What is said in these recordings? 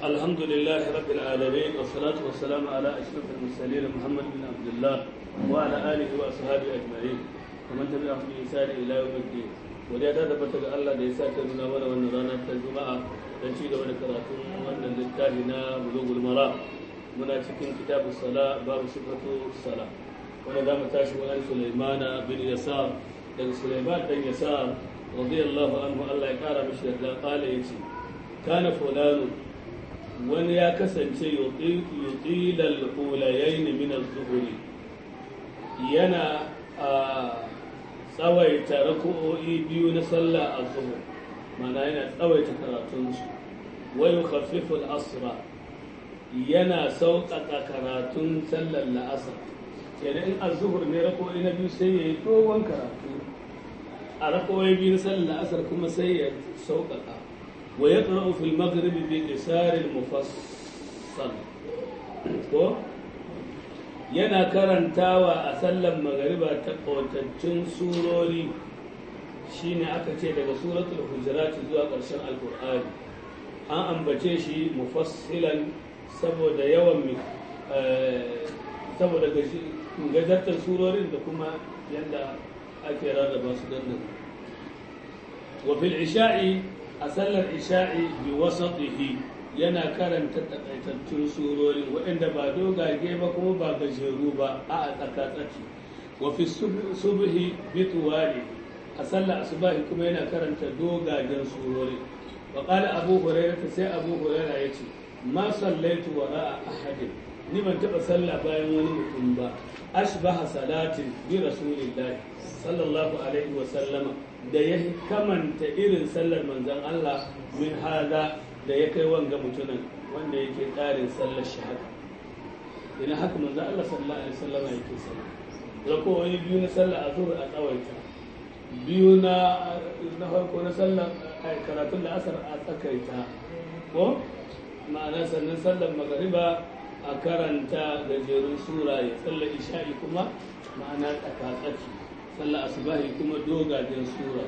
الحمد لله رب العالمين والصلاة والسلام على أشرف المرسلين محمد بن عبد الله وعلى آله وأصحابه أجمعين ومن تبعهم بإحسان إلى يوم الدين wadda ta tabbata ga Allah da ya sake nuna mana wannan rana ta Juma'a don ci gaba da karatun wannan littafi na Bulughul Mara muna cikin kitabu sala babu sifatu sala wanda za mu tashi wa an Sulaimana bin Yasar daga Sulaiman dan Yasar radiyallahu anhu Allah ya kara mishi yarda kala yace kana fulanu wani ya kasance yuqilal ulayayn min az-zuhri yana a tsawaita rako'o'i biyu na sallah a zuhur mana yana tsawaita karatunsu wayo khafiful asra yana sauƙaƙa karatun sallar la'asar kenan in a zuhur ne rako'o'i na biyu sai ya yi dogon karatu a rako'o'i biyu na sallar la'asar kuma sai ya sauƙaƙa wa ya tsaro fil maghribi bi qisarin mufassal ko yana karantawa a sallan magariba ta ƙautaccen surori shine aka ce daga suratul hujurat zuwa ƙarshen alkur'ani an ambace shi mufassilan saboda yawan saboda gajartar surorin da kuma yadda ake rarraba su don nan wa fil isha'i a sallar isha'i bi wasatihi yana karanta takaitattun surori waɗanda ba dogage ba kuma ba gajeru ba a tsaka-tsaki wa fi subhi bituwali a sallar asubahi kuma yana karanta dogagen surori wa qala abu hurairah sai abu hurairah yace ma sallaitu wara ahadin ni ban taba sallah bayan wani mutum ba ashbaha salatin bi rasulillahi sallallahu alaihi wa sallama da ya kamanta irin sallar manzon Allah min hada da ya kai wanga mutumin wanda yake ƙarin sallar shahada ina haka manzo Allah sallallahu alaihi wasallam yake sallah rakowai biyu na sallar azhur a tsawaita biyu na na farko na sallar karatun da asar a tsakaita ko ma'ana sannan sallar magariba a karanta gajerun sura ya sallar isha'i kuma ma'ana tsakatsaki sallar asubahi kuma dogajen sura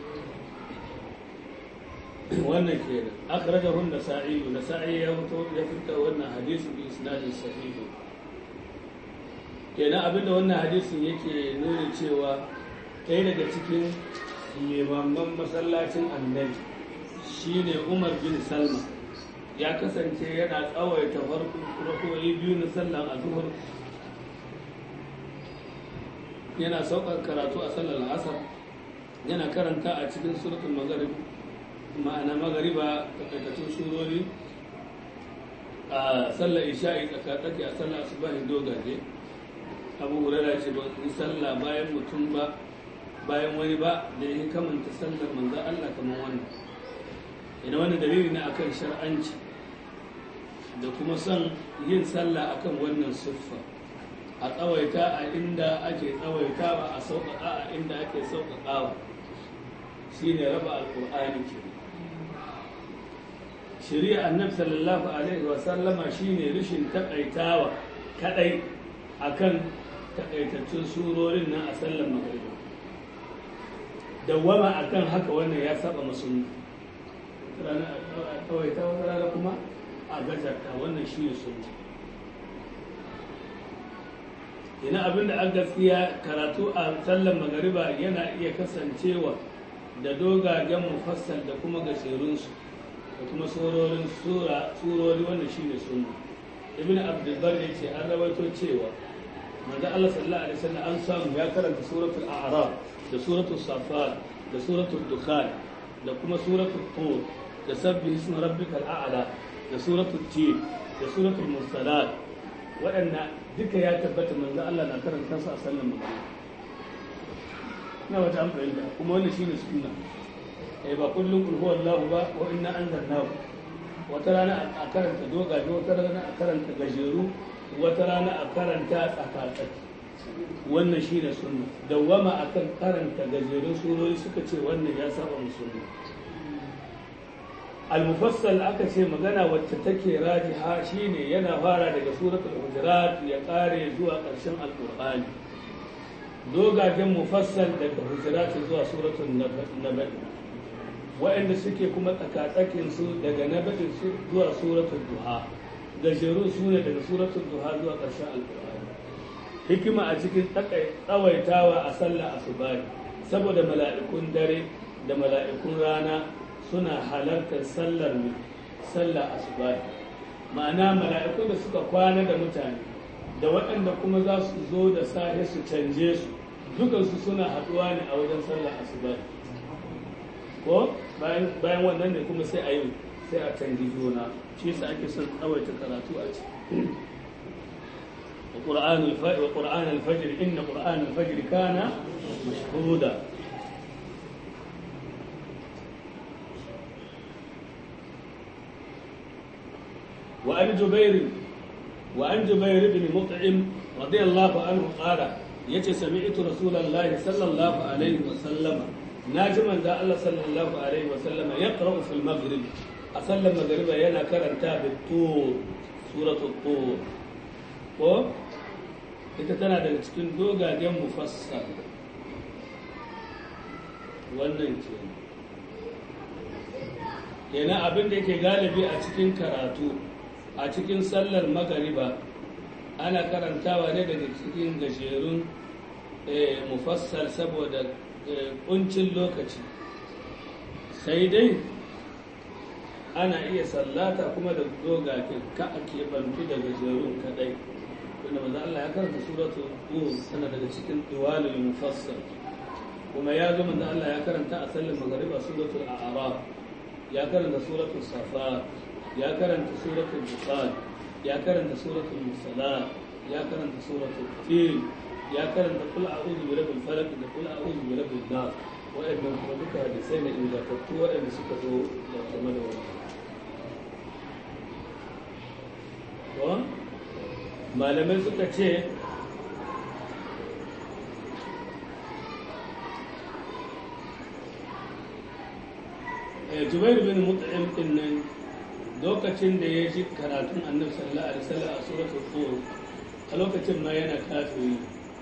wannan ke da akhrajahu an-nasa'i nasa'i ya fito ya fita wannan hadisi bi isnadin sahih kenan abinda wannan hadisin yake nuna cewa ɗaya daga cikin limaman masallacin annabi shine Umar bin Salma ya kasance yana tsawaita farko rakoyi biyu na sallan azhar yana saukar karatu a sallar asar yana karanta a cikin suratul maghrib ma'ana magariba takaitattun surori a sallar isha'i tsakatsaki a sallar asubahin dogaje abu hurara ce ba in sallah bayan mutum ba bayan wani ba da ya kamanta sallar manzan Allah kamar wannan ina wani dalili na akan shar'anci da kuma son yin sallah akan wannan siffa a tsawaita a inda ake tsawaitawa a sauƙaƙa a inda ake sauƙaƙawa shine raba alƙur'ani kenan shari'a annabi sallallahu alaihi wa sallama shine rishin takaitawa kadai akan takaitaccen surorin nan a sallar magriba dawwama akan haka wannan ya saba musulmi rana a kawaita wata rana kuma a gajarta wannan shine sunna ina abinda an gaskiya karatu a sallar magariba yana iya kasancewa da dogagen mufassal da kuma gajerunsu da kuma surorin surori wanda shi ne sunna ibn abdulbar ya ce an rawaito cewa manzo Allah sallallahu alaihi wasallam an samu ya karanta suratul a'raf da suratul safat da suratul dukhan da kuma suratul tur da sabbi ismi rabbikal a'la da suratul tin da suratul mursalat waɗanda duka ya tabbata manzo Allah na karanta su a sallan magana ina wata an fahimta kuma wannan shine sunna eh ba kullum kul huwa Allah ba wa inna anzalnahu wata rana a karanta dogaje wata rana a karanta gajeru wata rana a karanta tsakatsaki wannan shine sunna dawwama akan karanta gajerun surori suka ce wannan ya saba musulmi al-mufassal aka ce magana wacce take rajiha shine yana fara daga suratul hujurat ya kare zuwa ƙarshen alqur'ani dogajen mufassal daga hujurat zuwa suratul nabai waɗanda suke kuma tsakatsakin su daga nabatin su zuwa suratul duha gajerun su ne daga suratul duha zuwa ƙarshen alƙur'ani hikima a cikin tsawaitawa a sallah asubahi saboda mala'ikun dare da mala'ikun rana suna halartar sallar sallah asubahi ma'ana mala'ikun da suka kwana da mutane da waɗanda kuma za su zo da safe su canje su dukansu suna haɗuwa ne a wajen sallah asubahi ko bayan wannan ne kuma sai a yi sai a canji juna shi yasa ake son tsawaita karatu a ciki وقرآن الفجر وقرآن الفجر إن قرآن الفجر كان مشهودا وعن جبير وعن جبير بن مطعم رضي الله عنه قال يتي سمعت رسول الله صلى الله عليه وسلم ناجما ذا الله صلى الله عليه وسلم يقرأ في المغرب أسلم المغرب ينا كرنتا بالطور سورة الطور ko ita tana daga cikin dogagen mufassal wannan ce kenan abin da yake galibi a cikin karatu a cikin sallar magariba ana karantawa ne daga cikin gajerun mufassal saboda kuncin lokaci sai dai ana iya sallata kuma da dogagen ka a keɓantu da gajerun kadai wanda maza Allah ya karanta suratu Hud tana daga cikin diwalul mufassal kuma ya ga manzo Allah ya karanta a sallar magariba suratul a'raf ya karanta suratul safa ya karanta suratul bukhari ya karanta suratul musala ya karanta suratul fil ya karanta kul a'udhu bi rabbil falaq da kul a'udhu bi rabbin nas wa'annan kuma duka hadisai ne ingantattu wa'anda suka zo da game da wannan malamai suka ce jubairu bin mut'im din nan lokacin da ya ji karatun annabi sallallahu alaihi wasallam a suratul tur a lokacin ma yana kafiri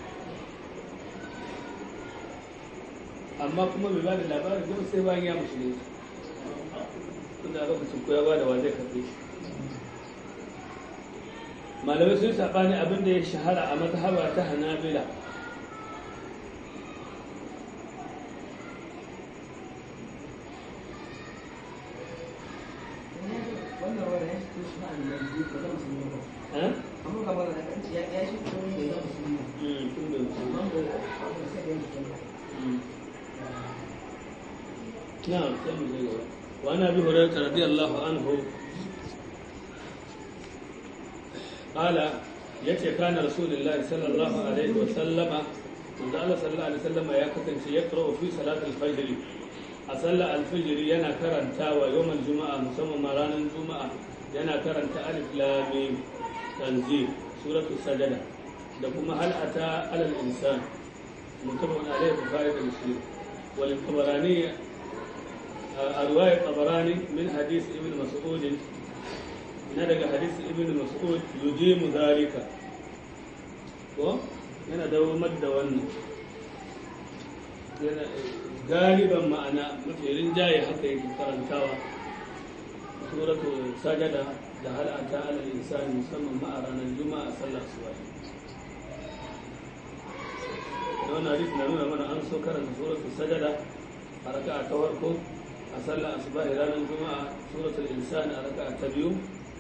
amma kuma bai ba da labarin don sai bayan ya musulunci tunda lokacin ko ya ba da wa zai karbe shi malamai sun saɓani abin da ya shahara a mazhaba ta hanabila نعم وعن ابي هريره رضي الله عنه قال yace kana rasulullahi sallallahu alaihi wa sallama manzo Allah sallallahu alaihi wasallama ya kasance ya qara'u fi salatul fajr a sallar alfajr yana karantawa yawmal juma'a musamman ma ranar juma'a yana karanta alif lam mim tanzil suratul sajada da kuma hal ata alal insan mutabawun alaihi bukhari da muslim wal tabarani a riwayat tabarani min hadith ibn mas'ud na daga hadisi ibn mas'ud yujimu zalika ko yana dawamar da wannan yana galiban ma'ana mafi rinjaye haka yake karantawa suratul sajada da hal ata ala insani musamman ma a ranar juma'a sallar suwa da wannan hadisi na nuna mana an so karanta suratul sajada a raka'a ta farko a sallar asuba ranar juma'a suratul insani a raka'a ta biyu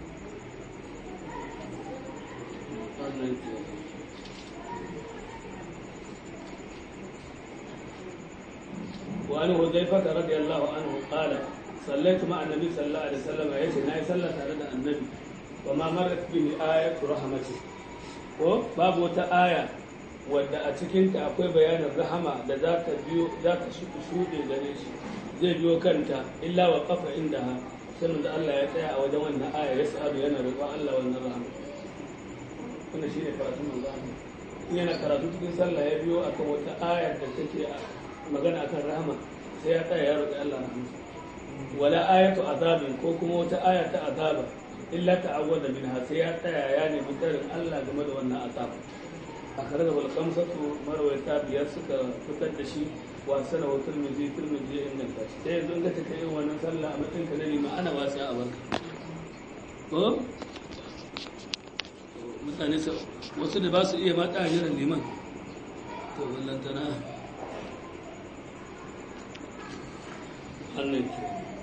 وعن حذيفة رضي الله عنه قال صليت مع النبي صلى الله عليه وسلم يأتي ناي صلى تارد النبي وما مرت به آية رحمته ko babu wata aya wadda a cikinta akwai bayanin rahama da za ta biyo za ta shuɗe gare shi zai biyo kanta illa wa kafa inda ha sanin da Allah ya tsaya a wajen wannan aya ya sa'adu yana roƙon Allah wannan rahama wannan shine karatun manzo Allah yana karatu cikin sallah ya biyo akan wata ayar da take magana akan rahama sai ya tsaya ya roƙi Allah rahama wala ayatu azabin ko kuma wata aya ta azaba illa ta'awwada minha sai ya tsaya ya nemi tarin Allah game da wannan azaba a kare da wal kamsatu marwayata biyar suka fitar da shi wasa na wutar miji turmiji ya inganta shi sai yanzu ka take yin wannan sallah a matsayin ka na lima ana wasa a barka ko mutane wasu da ba su iya mata a jiran liman to ballantana hannun ke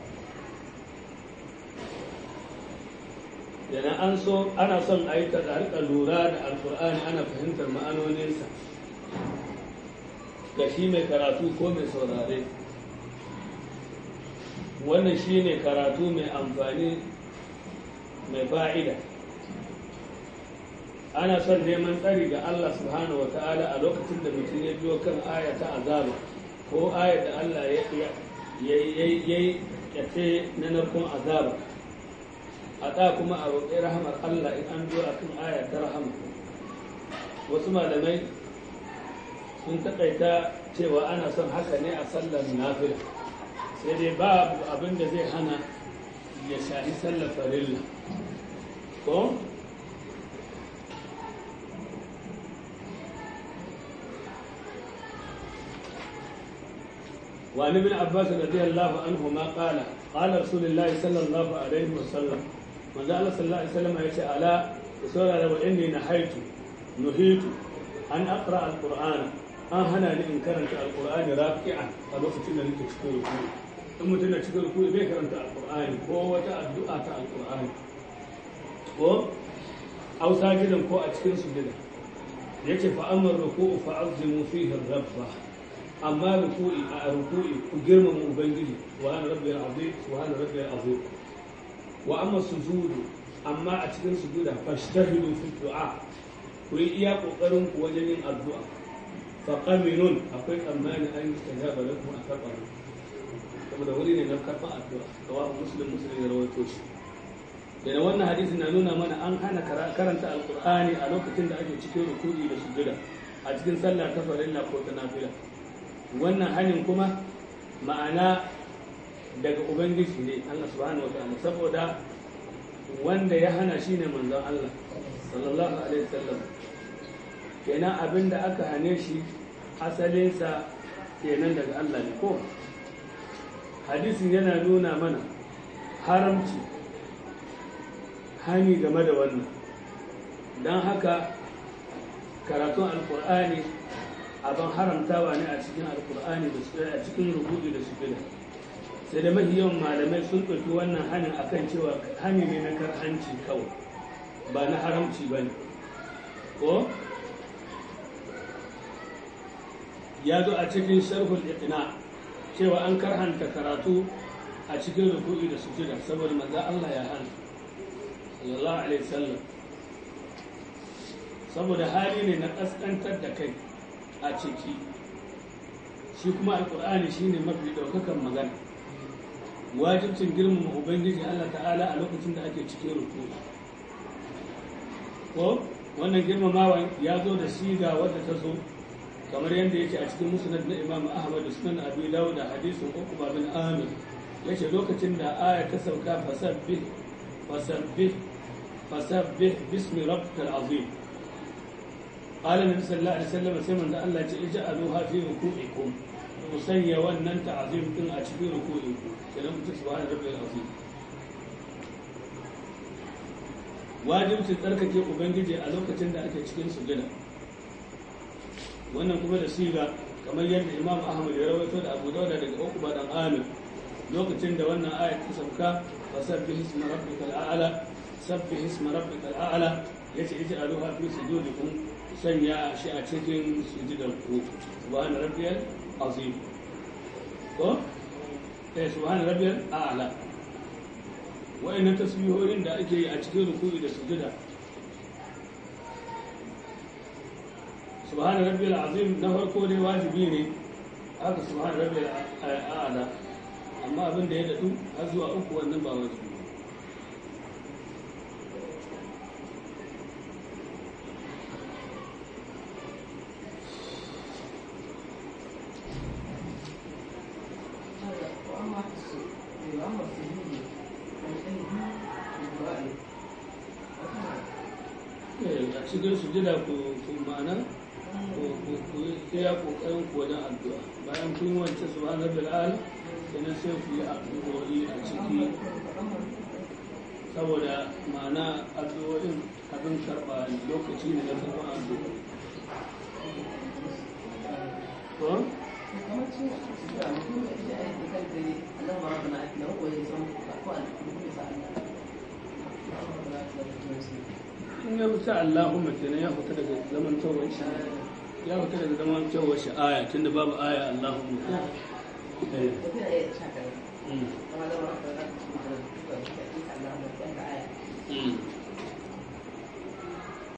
yana an so ana son a yi ta rika lura da alkur'ani ana fahimtar ma'anoninsa ga shi mai karatu ko mai saurare wannan shi ne karatu mai amfani mai fa'ida ana son neman tsari ga Allah subhanahu wa ta'ala a lokacin da mutum ya biyo kan aya ta azaba ko aya da Allah ya yi kyace na narkon azaba a ɗa kuma a roƙi rahamar Allah in an biyo a kan aya ta rahama wasu malamai sun taƙaita cewa ana son haka ne a sallar nafila sai dai babu abin da zai hana ya shahi sallar farilla ko وعن ابن عباس رضي الله عنهما قال قال رسول الله صلى الله عليه وسلم من قال صلى الله عليه وسلم يا ألا سورة لو إني نحيت نهيت أن أقرأ القرآن أن هنا لإن كرنت القرآن راكعا فلوقت إن لك تشكر الكوي ثم تنا تشكر الكوي بيه كرنت القرآن هو الدعاء القرآن ko أو ساجدا كو أتشكر سجدا يكفي فأما الركوع فأعظموا فيه الرب amma ruku'i a ruku'i ku girmama ubangiji wa ana rabbi azim wa ana rabbi azim wa amma sujudu amma a cikin sujuda fashtahidu fi du'a ku yi iya kokarin ku wajen yin addu'a fa qaminun akwai tsammani an yi tajaba lakum a karɓa saboda wuri ne na karɓa addu'a kawa muslim muslim ya rawaito shi da wannan hadisi na nuna mana an hana karanta alqur'ani a lokacin da ake cikin ruku'i da sujuda a cikin sallah ta farilla ko ta nafila wannan hannun kuma ma'ana daga ubangiji ne Allah subhanahu wataala saboda wanda ya hana shi ne manzon Allah sallallahu alaihi wasallam kenan abin da aka hane shi asalinsa kenan daga Allah ne ko hadisin yana nuna mana haramci hani game da wannan don haka karatun alkur'ani abin haramtawa ne a cikin alkur'ani da su a cikin rubutu da su gida sai da mafi yawan malamai sun ɗauki wannan hanin akan cewa hani ne na karhanci kawai ba na haramci ba ne ko ya zo a cikin sharhul iqna cewa an karhanta karatu a cikin rubutu da sujuda saboda manzo Allah ya hana sallallahu alaihi wasallam saboda hali ne na kaskantar da kai a ciki shi kuma alkur'ani shine mafi daukakan magana wajibcin girmama ubangiji Allah ta'ala a lokacin da ake cikin ruku ko wannan girmamawa ya zo da siga wadda ta zo kamar yadda yake a cikin musnad na imam ahmad sunan abi dawud da hadisin uqba bin amir yace lokacin da aya ta sauka fasabbih fasabbih fasabbih bismi rabbikal azim قال النبي صلى الله عليه وسلم سيما ان الله اجعلوها في ركوعكم مسيا wannan ta'zim din a cikin ruku'inku kenan mutum subhana rabbil azim wajibcin tsarkake ubangiji a lokacin da ake cikin sujada wannan kuma da siga kamar yadda imam ahmad ya rawaito da abu dauda daga uqba dan amir lokacin da wannan ayat ta sauka fasabbih isma rabbikal a'la sabbih isma rabbikal a'la yace ij'aluha fi sujudikum sanya shi a cikin sujudar ku subhana rabbiyal azim ko eh subhana rabbiyal a'la wa'annan tasbihohin da ake yi a cikin ruku'i da sujuda subhana rabbiyal azim na farko dai wajibi ne haka subhana rabbiyal a'la amma abin da ya dadu har zuwa uku wannan ba wajibi a cikin sujada ku ma'ana ku yi iya kokarin ku wajen addu'a bayan kun yi wancan subhanar bil'al sannan sai ku yi addu'o'i a ciki saboda ma'ana addu'o'in abin karɓa ne lokaci ne na karɓar addu'a to in ya fita Allahumma kenan ya fita daga zaman tawar shi ya fita daga zaman tawar shi aya tunda babu aya Allahumma ko eh mm. Mm.